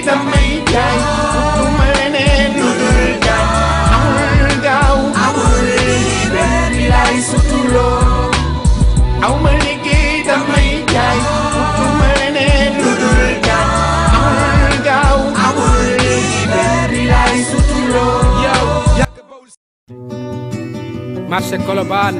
damay jaay utuma leneen lu dul jaay amul gaaw amul benn bilaay sutuloo aw ma liggéey damay jaay utuma leneen lu dul jaay amul gaaw amul benn bilaay sutuloo yow marché Colobane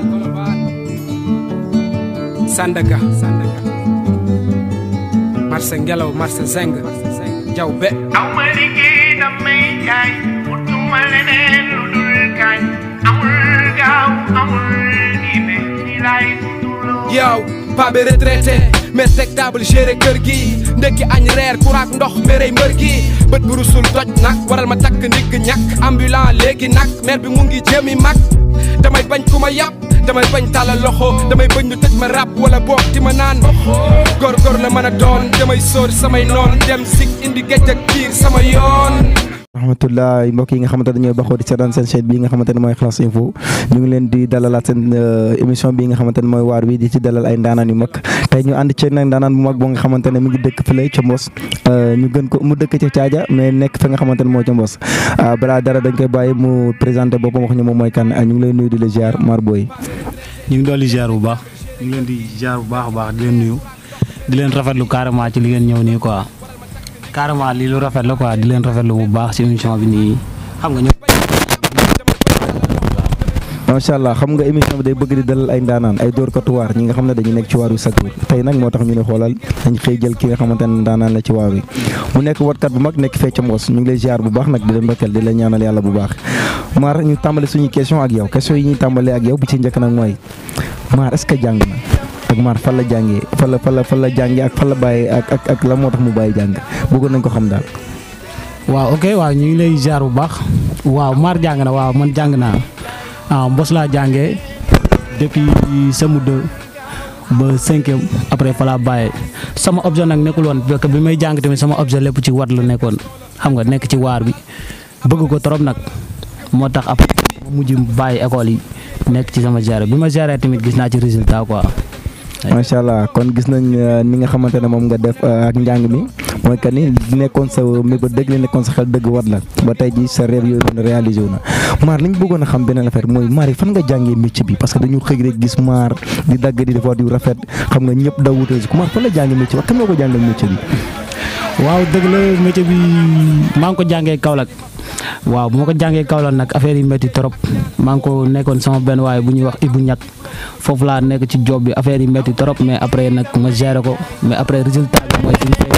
Sandaga Sandaga marché Ngelaw marché Zeng jaw be aw ma liggéey damay jaay utuma leneen lu dul kaay amul gaaw amul benn bilaay sutuloo yow paa bi retraité mais teg table géré kër gi ndekki añ reer kuraak ndox mbérey mbër gi bët bu rusul toj nag waral ma takk ndigg ñàkk ambulant léegi nag maire bi mu ngi jëmi mag damay bañ ku ma yàpp damay bañ tàllal loxo damay bañ ñu tëj ma rap wala boog di ma naan góor-góor la mën a doon damay sóor samay noon dem sig indi géej ak kiir sama yoon rahmatullah mbokk yi nga xamante ne ñooy baxoo di seetaan seen chaîne bi nga xamante ne mooy Xalass Info ñu ngi leen di dalalaat seen émission bi nga xamante ne mooy waar wi di ci dalal ay ndaanaan yu mag tey ñu ànd ceeg nag ndaanaan bu mag boo nga xamante ne mi ngi dëkk fële ca Mbos ñu gën ko mu dëkk ca Caaja mais nekk fa nga xamante ne moo ca Mbos balaa dara dañ koy bàyyi mu présenté boppam wax ñu moom mooy kan ñu ngi lay nuyu di la ziar Mar Boy ñu ngi dolli ziar bu baax ñu ngi leen di ziar bu baax a baax di leen nuyu di leen rafetlu carrément ci li ngeen ñëw nii quoi carrément lii lu rafet la quoi di leen rafetlu bu baax ci émission bi nii xam nga ñu. macha allah xam nga émission bi day bëgg di dalal ay ndaanaan ay dóorkatu waar ñi nga xam ne dañu nekk ci waar wi chaque jour tey nag moo tax ñu ne xoolal dañ xëy jël ki nga xamante ne ndaanaan la ci waar wi mu nekk watkat bu mag nekk fee ca Mbos ñu ngi lay ziar bu baax nag di la ndokkeel di la ñaanal yàlla bu baax maar ñu tàmbale suñuy question ak yow question yi ñuy tàmbalee ak yow bi ci njëkk nag mooy maar est-ce que jàng na ak maar fan la jàngee fan la fan la fan la jàngee ak fan la bàyyee ak ak ak la moo tax mu bàyyi jàng bëggoon nañ ko xam daal waaw ok waaw ñu ngi lay ziar bu baax waaw maar jàng na waaw man jàng naa ah Mbos laa jàngee depuis sama deux ba cinquième après fa laa bàyyee sama objet nag nekkul woon parce que bi may jàng tamit sama objet lépp ci wat la nekkoon xam nga nekk ci waar bi bëgg ko trop nag moo tax après ma mujj bàyyi école yi nekk ci sama géré bi ma géré tamit gis naa ci résultat quoi. macha allah kon gis nañ ni nga xamante ne moom nga def ak njàng mi mooy que ni li nekkoon sa mébét dëgg li nekkoon sa xel dëgg wat la ba tey ji sa rêve yooyu noonu réalisé wu na maar li ñu bëggoon a xam beneen affaire mooy maar yi fan nga jàngee métier bi parce que dañu xëy rek gis maar di dagg di def yu rafet xam nga ñëpp daw wutee si maar fan la jàngee métier bi kan nga ko jàngal métier bi. waaw dëgg la métier bi maa ngi ko jàngee Kaolack waaw bu ma ko jàngee Kaolack nag affaire yi métti trop maa ngi ko nekkoon sama benn waaye bu ñuy wax Ibou Ñak foofu laa nekk ci job bi affaire yi métti trop mais après nag ma géré ko mais après résultat bi mooy fi ñu fay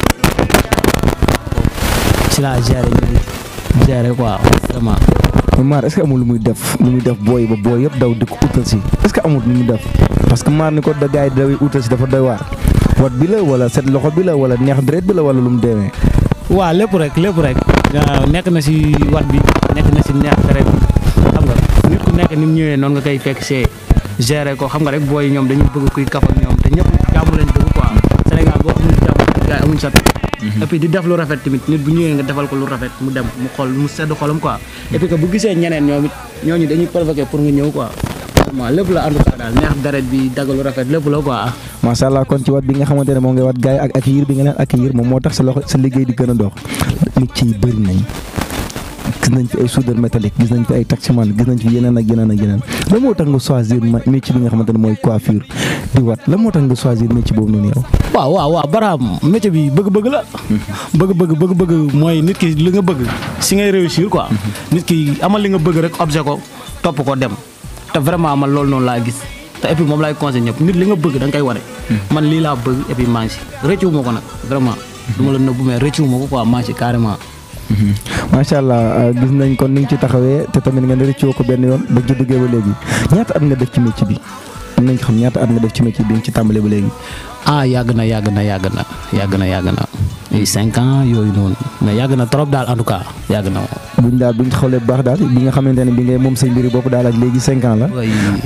si laa géré ñu géré quoi vraiment. maar est-ce que amul lu muy def lu muy def booy ba booy yëpp daw di ko utal si est-ce que amul lu muy def parce que maar ni ko da gars yi daw utal si dafa doy waar wat bi la wala set loxo bi la wala neex deret bi la wala lu mu demee. waaw lépp rek lépp rek nekk na si wat bi nekk na si neex deret bi xam nga nit ku nekk ni mu ñëwee noonu nga koy fekk see gérer ko xam nga rek booy ñoom dañuy bëgg kuy kaf ak ñoom te ñëpp jàmm lañ bëgg quoi Sénégal boo amul jàmm gars yi amuñ sa et puis di def lu rafet tamit nit bu ñëwee nga defal ko lu rafet mu dem mu xool mu sedd xolam quoi et puis que bu gisee ñeneen ñoom it ñooñu dañuy provoquer pour nga ñëw quoi vraiment lépp la ànd daal neex deret bi dagg lu rafet lépp la quoi. macha allah kon ci wat bi nga xamante ne moom ngay wat gars yi ak accueillir bi nga leen accueillir moom moo tax sa loxo sa liggéey di gën a dox métier yi bëri nañ gis nañ fi ay soudeur métallique gis nañ fi ay taximan gis nañ fi yeneen ak yeneen ak yeneen la moo tax nga choisir métier bi nga xamante ne mooy coiffure di wat la moo tax nga choisir métier boobu noonu yow. waaw waaw waaw baraam métier bi bëgg-bëgg la. bëgg-bëgg bëgg-bëgg mooy nit ki li nga bëgg si ngay réussir quoi. nit ki amal li nga bëgg rek objet ko topp ko dem te vraiment man loolu noonu laa gis te et puis moom laay conseillé ñëpp nit li nga bëgg da nga koy wane. man lii laa bëgg et puis maa ngi si rëccu ma ko nag vraiment. du ma la nëbbu mais rëccu ma ko quoi maa ngi si carrément. macha allah gis nañ kon ni nga ci taxawee te tamit nga ne rëccoo ko benn yoon ba ci duggee ba léegi ñaata at nga def ci métier bi am nañ xam ñaata at nga def ci métier bi nga ci tàmbalee ba léegi. ah yàgg na yàgg na yàgg na yàgg na yàgg na ay cinq ans yooyu noonu mais yàgg na trop daal en tout cas yàgg na buñ daal buñ xoolee bu baax daal bi nga xamante ne bi ngay moom say mbiri bopp daal ak léegi cinq ans la.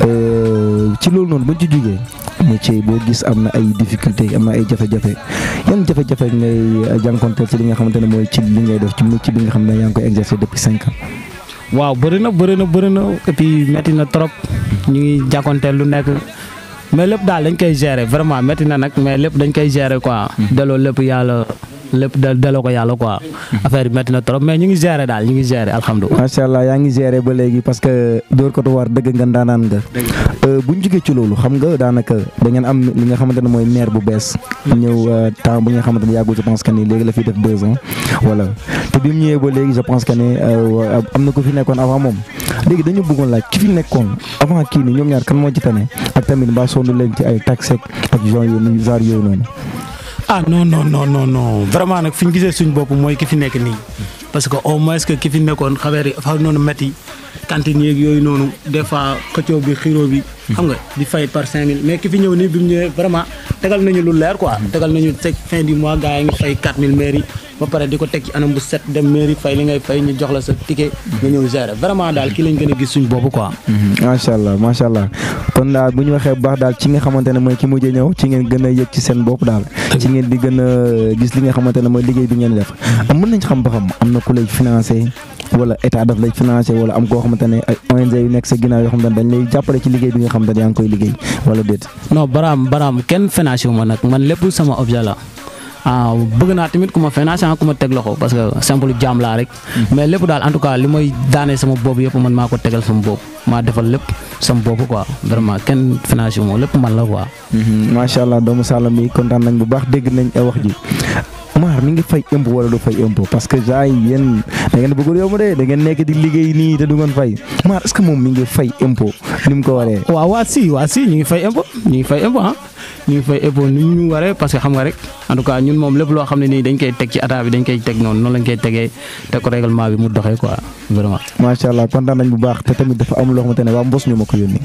ci loolu noonu buñ ci jugee métier boo gis am na ay difficulté am na ay jafe-jafe yan jafe-jafe ngay jànkonteel ci li nga xamante ne mooy ci li ngay def ci métier bi nga xam ne yaa ngi koy exercer depuis cinq ans. waaw bëri na bëri na bëri na et puis métti na trop ñu ngi jànkonteel lu nekk mais lépp daal dañ koy gérer vraiment métti na nag mais lépp dañ koy gérer quoi. delloo lépp yàlla lépp da daloo ko yàlla quoi affaire bi métti na trop mais ñu ngi gérer daal ñu ngi gérer alhamdulilah. macha allah yaa ngi géré ba léegi parce que dóor ko war dëgg nga ndaanaan nga bu ñu jógee ci loolu xam nga daanaka da ngeen am li nga xamante ne mooy maire bu bees ñëw temps bu nga xamante ne yàggul je pense que ni léegi la fiy def deux ans voilà te bi mu ñëwee ba léegi je pense que ne am na ko fi nekkoon avant moom léegi dañu bëggoon laaj ki fi nekkoon avant kii ni ñoom ñaar kan moo ci tane ak tamit mbaa sonn leen ci ay taxes ak genre yooyu genre yooyu noonu. ah non non non non non vraiment nag fi ñu gisee suñ bopp mooy ki fi nekk nii parce que au moins que ki fi nekkoon xaweer yi fa noonu métti cantine yeeg yooyu noonu des fois xëccoo bi xiroo bi xam nga di fay par 5000 mais ki fi ñëw nii bi mu ñëwee vraiment tegal nañu lu leer quoi tegal nañu teg fin du mois gars yi ngi fay 4000 mairie ba pare di ko teg ci anam bu set dem mairie fay li ngay fay ñu jox la sa ticket nga ñëw gérer vraiment daal ki lañ gën a gis suñ bopp quoi macha allah macha allah kon daal bu ñu waxee bu baax daal ci nga xamante ne mooy ki mujjee ñëw ci ngeen gën a yëg ci seen bopp daal ci ngeen di gën a gis li nga xamante ne mooy liggéey bi ngeen def am mën nañ xam ba xam am na ku lay financé wala état daf lay financé wala am koo xamante ne ay ONG yu nekk sa ginnaaw yoo xamante ne dañ lay jàppale ci liggéey bi nga xamante ne yaa ngi koy liggéey wala déet. non baraam baraam kenn financé wu ma nag man lépp sama objet la ah bëgg naa tamit ku ma financé ku ma teg loxo parce que simple jaam laa rek mais lépp daal en tout cas li may daanee sama bopp yëpp man maa ko tegal sama bopp maa defal lépp sama bopp quoi vraiment kenn financé wu ma lépp man la quoi. macha allah doomu Saloum bi kontaan nañ bu baax dégg nañ wax ji. maar mi ngi fay impôt wala du fay impôt parce que gars yi yéen da ngeen bëggul yomb de da ngeen nekk di liggéey nii te du ngeen fay maar est-ce que moom mi ngi fay impôt ni mu ko waree. waaw waa si waa si ñu ngi fay impôt ñu ngi fay impôt ah ñu ngi fay impôt ni ñu waree parce que xam nga rek en tout cas ñun moom lépp loo xam ne nii dañ koy teg ci état bi dañ koy teg noonu noonu lañ koy tegee teg ko règlement bi mu doxee quoi vraiment. macha allah kontaan nañ bu baax te tamit dafa am loo xamante ne waa mbos ñu ma ko yónni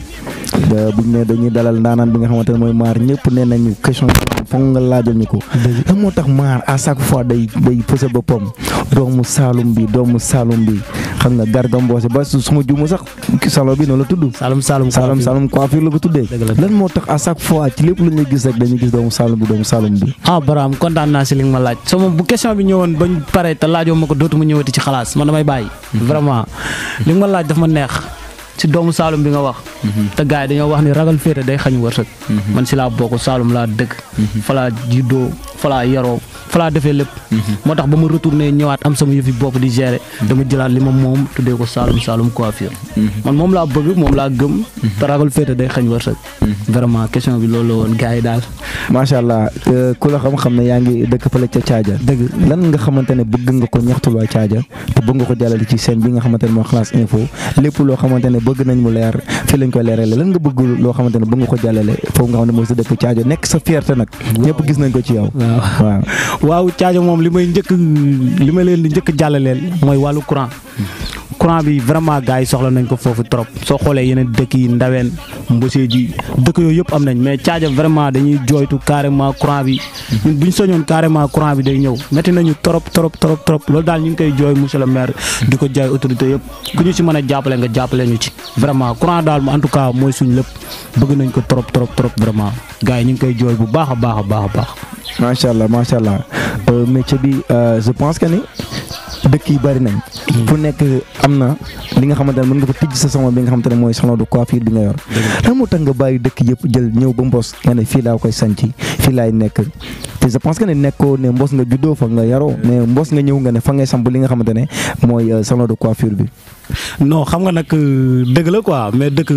buñ ne dañuy dalal ndaanaan bi nga xamante ne mooy maar ñëpp nee nañu question foog nga laajal ñu ko. lan moo tax maar à chaque fois day day fësal boppam doomu Saalum bi doomu Saalum bi xam nga Garga Mbossé ba su ma juumu sax salon bi noonu la tudd. Saalum Saalum Saalum Saalum coiffure la ko tuddee. lan moo tax à chaque fois ci lépp lu ñu gis rek dañuy gis doomu Saalum bi doomu Saalum bi. ah Baraam kontaan naa si li nga ma laaj sama bu question bi ñëwoon bañ pare te laajoo ma ko dootuma ñëwati ci xalaas man damay bàyyi. vraiment li nga ma laaj daf ma neex. ci doomu Saalum bi nga wax. te gars yi dañoo wax ni ragal féete day xañ wërsëg. man si laa bokk Saalum laa dëkk. fa laa juddoo fa laa yaroo fa laa defee lépp. moo tax ba ma retourné ñëwaat am sama yëfi bopp di gérer. dama jëlaat li ma moom tuddee ko Saalum Saalum coiffure. man moom laa bëgg moom laa gëm. te ragal féete day xañ wërsëg. vraiment question bi loolu la woon gars yi daal. macha allah ku la xam-xam ne yaa ngi dëkk fële ca Caaja. dëgg lan nga xamante ne bëgg nga ko ñaxtul waa Caaja te bëgg nga ko jàllale ci scène bi nga xamante ne mooy Xalaas info lépp loo xamante ne bëgg nañ mu leer fii lañ koy leerale lan nga bëgg loo xamante ne bëgg nga ko jàllale foofu nga xam ne mooy sa dëkk Caaja nekk sa fierté nag. ñëpp gis nañ ko ci yow. waaw waaw Caaja moom li may njëkk li ma leen di njëkk jàllaleel mooy wàllu courant. courant bi vraiment gars yi soxla nañ ko foofu trop soo xoolee yeneen dëkk yi ndaween mbosee ji dëkk yooyu yëpp am nañ mais Caaja vraiment dañuy jooytu carrément courant bi ñun bu ñu soñoon carrément courant bi day ñëw métti nañu trop trop trop trop loolu daal ñu ngi koy jooy monsieur le maire di ko jaay autorité yëpp ku ñu si mën a jàppale nga jàppale ñu ci vraiment courant daal en tout cas mooy suñ lépp bëgg nañ ko trop trop trop vraiment gars yi ñu ngi koy jooy bu baax a baax a baax a baax macha allah macha allah métier bi je pense que ni dëkk yi bari nañ. fu nekk am na li nga xamante ne mën nga fa tijj sa salon bi nga xamante ne mooy salon de coiffure bi nga yor. lan moo tax nga bàyyi dëkk yëpp jël ñëw ba mbos nga ne fii laa koy sanc fii laay nekk te je pense que ne nekkoo ne mbos nga juddoo fa nga yaroo mais mbos nga ñëw nga ne fa ngay samp li nga xamante ne mooy salon de coiffure bi. non xam nga nag dëgg la quoi mais dëkk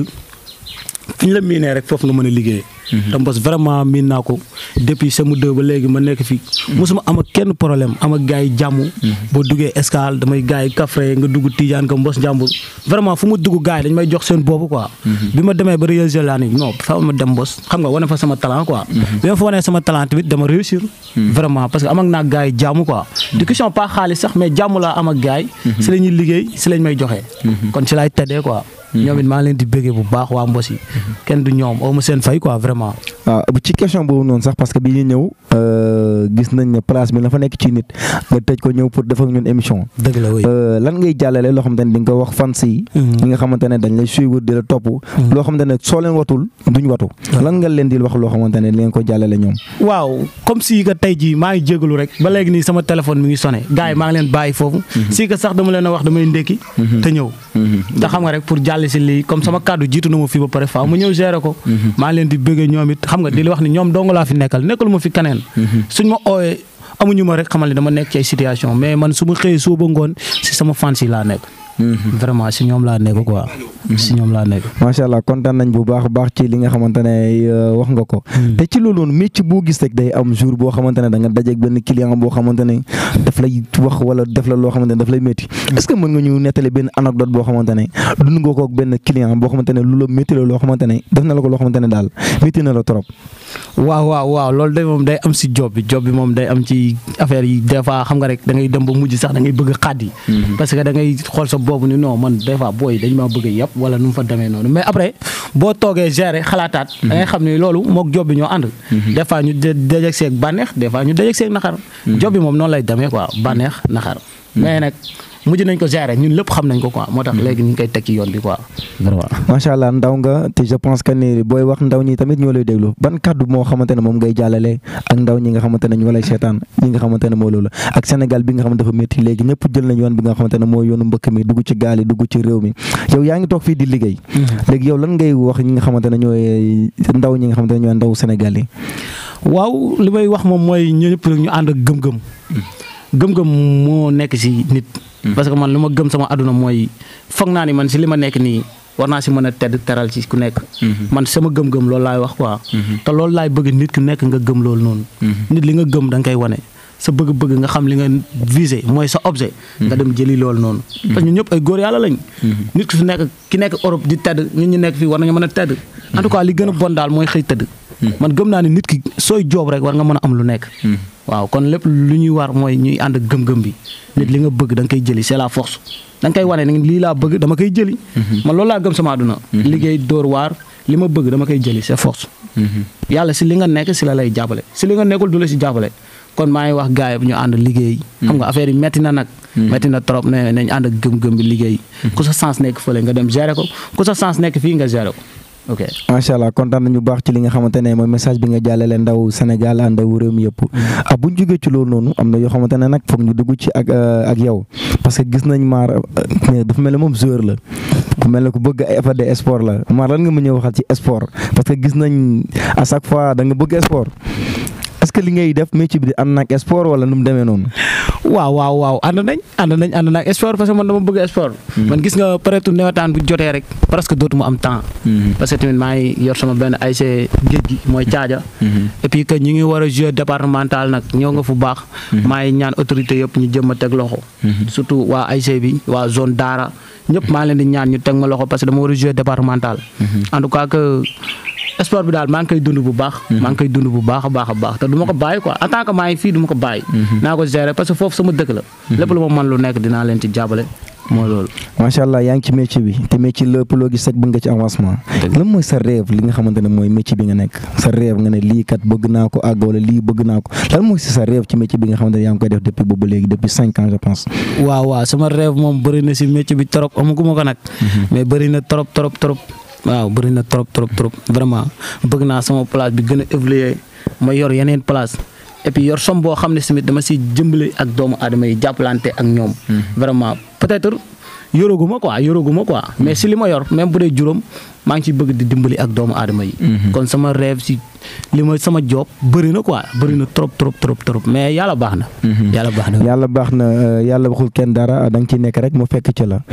fi ñu la miinee rek foofu nga mën a liggéey. te mbos vraiment miin naa ko depuis sama deux ba léegi ma nekk fi mosuma am ak kenn problème am ak gars yi jàmm. boo duggee escale damay gars yi kafre nga dugg Tidiane ka mbos njàmbur vraiment fu mu dugg gars yi dañ may jox seen boobu quoi. bi ma demee ba réussir laa ni non fa ma dem mbos xam nga wane fa sama talent quoi. bi ma fa wanee sama talent tamit dama réussir. vraiment parce que am ak naa gars yi jàmm quoi. du question pas xaalis sax mais jàmm laa am ak gars yi. si la ñuy liggéey si lañ may joxe. kon si laay teddee quoi. ñoom it maa leen di bëggee bu baax waa mbos yi kenn du ñoom aw ma seen fay quoi vraiment. waaw ci question boobu noonu sax parce que bi ñu ñëw gis nañ ne place bi la fa nekk ci nit nga tëj ko ñëw pour def ak ñun émission. dëgg la oui. lan ngay jàllale loo xamante ne di nga ko wax fans yi. ñi nga xamante ne dañ lay suivre di la topp. loo xamante ne soo leen watul duñ watu. lan nga leen di wax loo xamante ne di ngeen ko jàllale ñoom. waaw comme si que tey jii maa ngi jégalu rek ba léegi nii sama téléphone mi ngi sonné gars yi maa ngi leen bàyyi foofu. si que sax dama leen a wax damay ndékki. te ñëw. te xam nga rek pour jàll si lii comme sama kàddu jiitu na ma fii ba pare faaw ma ñëw gérer ko. maa ngi leen di bëggee ñoom it xam nga di wax ni ñoom dong laa fi nekkal nekkal ma fi keneen. suñ ma ooyee amuñu ma rek xamal ne dama nekk ci ay situation mais man su ma xëyee suba ngoon si sama fans yi laa nekk. vraiment si ñoom laa nekk quoi. si ñoom laa nekk. macha allah kontaan nañ bu baax a baax ci li nga xamante ne euh, wax nga ko. te ci loolu noonu métier boo gis rek day am jour boo xamante ne da nga dajeeg benn client boo xamante ne daf lay wax wala def la loo xamante ne daf lay métti. est ce que mën nga ñu nettali benn anecdote boo xamante ne dund nga ko ak benn client boo xamante ne lu la métti la loo xamante ne def na la ko loo xamante ne daal métti na la trop. waaw waaw waaw loolu de moom day am si job bi job bi moom day am ci affaire yi des fois xam nga rek da ngay dem ba mujj sax da ngay bëgg a xàddi parce que da ngay xool sa boobu ni non man des fois booy dañ maa bëgg a yàpp wala nu mu fa demee noonu mais après boo toogee gérer xalaataat da ngay xam ni loolu mook job bi ñoo ànd des fois ñu dajeg seeg bànneex des fois ñu dajeg seeg naxar job bi moom noonu lay demee quoi bànneex naxar mais nag mujj nañ ko gérer ñun lépp xam nañ ko quoi moo tax léegi ñu ngi koy teg ci yoon bi quoi vraiment macha allah ndaw nga te je pense que ni booy wax ndaw ñi tamit ñoo lay déglu ban kàddu moo xamante ne moom ngay jàllale ak ndaw ñi nga xamante ne ñoo lay seetaan ñi nga xamante ne moo loolu ak Sénégal bi nga xamante dafa métti léegi ñëpp jël nañ yoon bi nga xamante ne moo yoonu mbëkk mi dugg ci gaal yi dugg ci réew mi yow yaa ngi toog fii di liggéey léegi yow lan ngay wax ñi nga xamante ne ñooy ndaw ñi nga xamante ne ñooy ndaw Sénégal yi waaw li may wax moom mooy ñu ñëpp rek ñu ànd ak gëm-gëm gëm-gëm moo nekk si nit parce que man lu ma gëm sama àdduna mooy foog naa ni man si li ma nekk nii war naa si mën a tedd teral ci ku nekk man sama gëm-gëm loolu laay wax quoi te loolu laay bëgg nit ku nekk nga gëm loolu noonu nit li nga gëm da nga koy wane sa bëgg-bëgg nga xam li nga visé mooy sa objet nga dem jëli loolu noonu parce que ñun ñëpp ay góor yàlla lañ nit ku fi nekk ki nekk Europe di tedd ñun ñu nekk fii war nañu mën a tedd en tout cas li gën a bon daal mooy xëy tëdd man gëm naa ni nit ki sooy joob rek war nga mën a am lu nekk waaw kon lépp lu ñuy war mooy ñuy ànd ak gëm-gëm bi nit li nga bëgg da nga koy jëli c'est la force da nga koy wane ni lii laa bëgg dama koy jëli man loolu laa gëm sama àdduna liggéey dóor waar li ma bëgg dama koy jëli c'est force yàlla si li nga nekk si la lay jàppale si li nga nekkul du la si jàppale kon maa ngi wax gars yi ñu ànd liggéey xam nga affaire yi metti na nag metti na trop ne nañ ànd ak gëm-gëm bi liggéey ku sa sens nekk fële nga dem gérer ko ku sa sens nekk fii nga gérer ko ok macha allah kontaan nañu baax ci li nga xamante ne mooy message bi nga jàllale ndaw Sénégal ak ndaw réew mi yëpp ah bu ñu jógee ci loolu noonu am na yoo xamante ne nag foog ñu dugg ci ak ak yow parce que gis nañ maar mais dafa mel ne moom joueur la ku mel ne ku bëgg ay affaire de sport la maar lan nga ma ñëw waxal ci sport parce que gis nañ à chaque fois da nga bëgg sport est-ce que li ngay def métier bi di ànd nag sport wala nu mu demee noonu. waaw waaw waaw ànd nañ ànd nañ ànd nañ sport parce que man dama bëgg sport. man gis nga peut-être nawetaan bu jotee rek presque dootuma am temps. parce que tamit maa ngi yor sama benn ASC géej gi mooy caaja. et puis que ñu ngi war a jouer départemental nag ñëw nga fu baax. maa ngi ñaan autorité yëpp ñu jëm a teg loxo. surtout waa ASC bi waa zone Daara ñëpp maa leen di ñaan ñu teg ma loxo parce que dama war a jouer départemental. en tout cas que. sport bi daal maa ngi koy dund bu baax. maa ngi koy dund bu baax a baax a baax te du ma ko bàyyi quoi en tant que maa ngi fii du ma ko bàyyi. naa ko gérer parce que foofu sama dëkk la. lépp lu ma mën lu nekk dinaa leen ci jàppale mooy loolu. macha allah yaa ngi ci métier bi te métier lépp loo gis rek bëgg nga ci avancement. lan mooy sa rêve li nga xamante ne mooy métier bi nga nekk sa rêve nga ne lii kat bëgg naa ko àgg wala lii bëgg naa ko lan mooy si sa rêve ci métier bi nga xamante ne yaa ngi koy def depuis boobu léegi depuis cinq ans je pense. waaw waaw sama rêve moom bëri na si métier bi trop amaguma ko nag. mais bëri na trop trop trop. waaw bëri na trop trop trop vraiment bëgg naa sama place bi gën a évoluer ma yor yeneen place et puis yor som boo xam ne tamit dama si jëmbale ak doomu aadama yi jàppalante ak ñoom. vraiment peut-être yoraguma quoi yoraguma quoi mais si li ma yor même bu dee juróom maa ngi ciy bëgg di dimbali ak doomu aadama yi. kon sama rêve si li ma sama job bëri na quoi bëri na trop trop trop trop mais yàlla baax na. yàlla baax na. yàlla baax na yàlla waxul kenn dara da nga ciy nekk rek mu fekk ci la.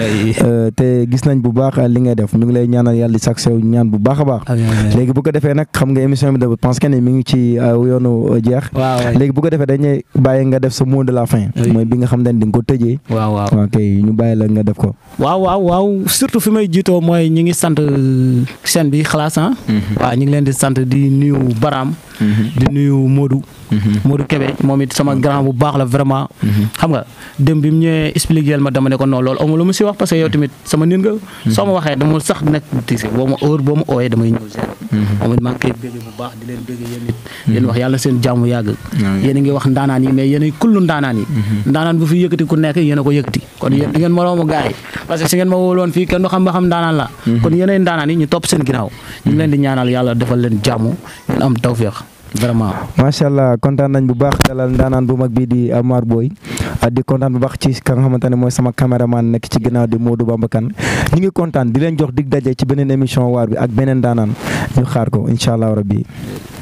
te gis nañ bu baax li ngay def ñu ngi lay ñaanal yàlla di sax sew ñaan bu baax a baax. léegi bu ko defee nag xam nga émission bi de pense que ne mi ngi ci yoonu jeex. waaw léegi bu ko defee dañuy bàyyi nga def sa mot de la fin. mooy bi nga xam ne di nga ko tëjee. waaw waaw ok ñu bàyyi la nga def ko. waaw waaw waaw surtout fi may jiitoo mooy ñu ngi sant chaîne bi xalaas ah. waaw ñu ngi leen di sant di nuyu Baram. di nuyu Modou. Modou Kébé moom it sama grand bu baax la vraiment. xam nga dem bi mu ñëwee expliqué ma dama ne ko non loolu amul lu mu si wax parce que yow tamit sama nit nga. soo ma waxee dama sax nekk tiise boo ma heure boo ma ooyee damay ñëw zéro. moom it maa ngi koy bëgg bu baax di leen bëgg yéen it. yéen wax yàlla seen jàmm yàgg. yéen a ngi wax ndaanaan yi mais yéen a kullu ndaanaan yi. ndaanaan bu fi yëkkati ku nekk yéen a ko yëkkati kon yéen di ngeen moroomu gars yi parce que si ngeen ma wóoloon fii kenn du xam ba xam ndaanaan la. kon yéenay ndaanaan yi ñu topp seen ginnaaw. ñu ngi leen di ñaanal yàlla defal leen jàmm ngeen am tawféex vraiment. macha allah kontaan nañ bu baax dalal ndaanaan bu mag bii di Amar Boy di kontaan bu baax ci ka nga xamante ne mooy sama caméraman nekk ci ginnaaw di Modou Bamba Kane ñu ngi kontaan di leen jox dig daje ci beneen émission waar bi ak beneen ndaanaan ñu xaar ko incha allah rabbi